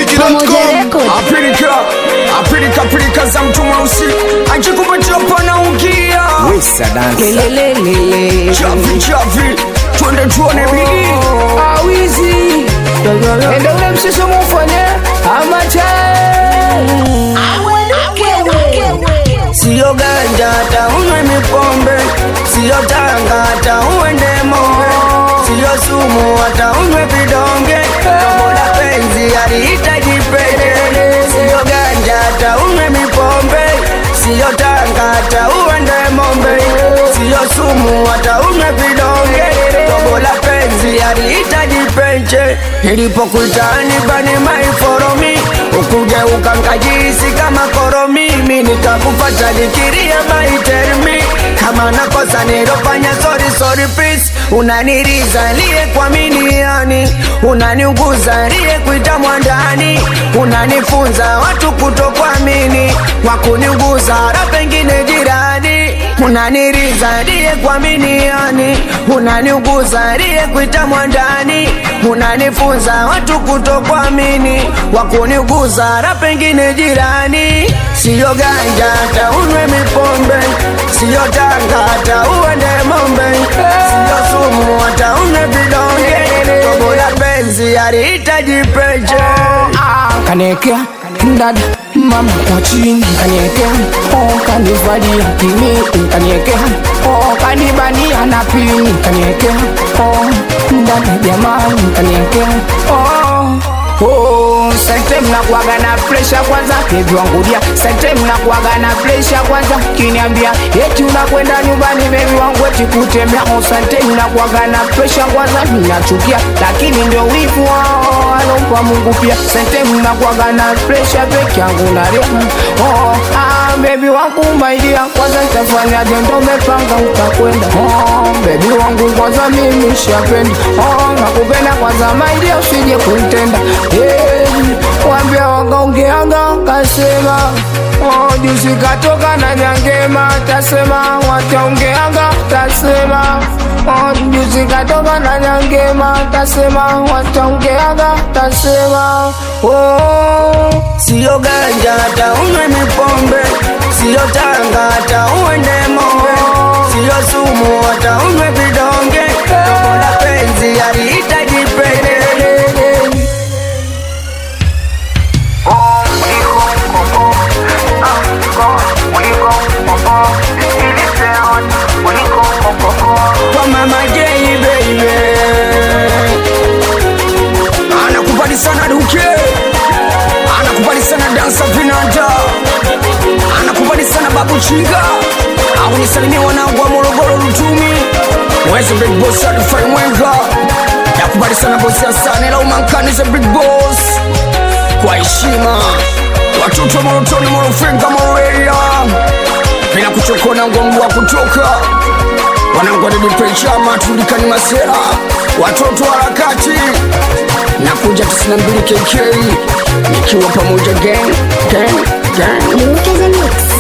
mziki.com apilika apilika pilika za mtu mweusi ajikupatia panaungia Wesa dansa Lelelelele. chavi chavi twende tuone bidii awizi ende ule mshiso mufanye amacha siyo ganja hata unywe mipombe siyo tanga hata uende mombe siyo sumu hata unywe vidonge tobola penzi alihitaji pete siyo ganja hata unywe mipombe siyo tanga hata uende mombe siyo sumu hata unywe vidonge tobola penzi alihitaji penche nilipokuitani bani maiforomi ukugeuka nkajisi kama koromi mi nikakupata nikiria maitermi kama nakosa nilofanya sorry sorry please unaniriza liye kwa miniani unaniuguza liye kuita mwandani unanifunza watu kutokuamini wakuniuguza hata pengine jirani unaniriza liye kwa miniani unaniuguza liye kuita mwandani unanifunza watu kutokuamini wakuniuguza hata pengine jirani siyo ganja hata unywe mipombe siyo tanga hata uende mombe siyo sumu hata unywe vidonge tobola penzi alihitaji peche kanekea dada mama kwa chini kaniekea oh, kanivalia kimi kaniekea oh, kanibania na pini kaniekea oh, dada jamani kaniekea oh. Oh, sente mnakuaga na presha kwanza bebi wangulia sente mnakuaga na presha kwanza kiniambia eti unakwenda nyumbani bebi wangu eti kutembea oh, sente mnakuaga na presha kwanza mnachukia lakini ndio wivu wao alompa mungu pia sente mnakuaga na presha peke yangu na rehemu oh, ah, bebi wangu maidia kwanza tafanyaje ndo mepanga utakwenda oh, bebi wangu kwanza mimi shapenda oh, nakupenda kwanza maidia usije kuntenda hey, wambia wakaongeanga kasema oh, juzi katoka na nyangema tasema wataongeanga tasema oh, juzi katoka na nyangema tasema wataongeanga tasema oh. siyo ganja hata unywe mipombe siyo tanga hata uende mombe siyo sumu hata unywe vidonge tobola penzi alihitaji pete kwa mama Jay baby anakubali sana duke anakubali sana dansa vinanda anakubali sana babu chinga au nisalimia wanangu wa morogoro lutumi mwezi big boss alifai mwenga nakubali sana bosi asane la umankani za big boss kwa heshima watoto wa morotoni morofenga moroeria bila kuchokona ngongo wa kutoka wanangu wadedipechama tulikani masera watoto wa harakati na kuja 92 kk nikiwa pamoja gang gang gang Luke is a mix.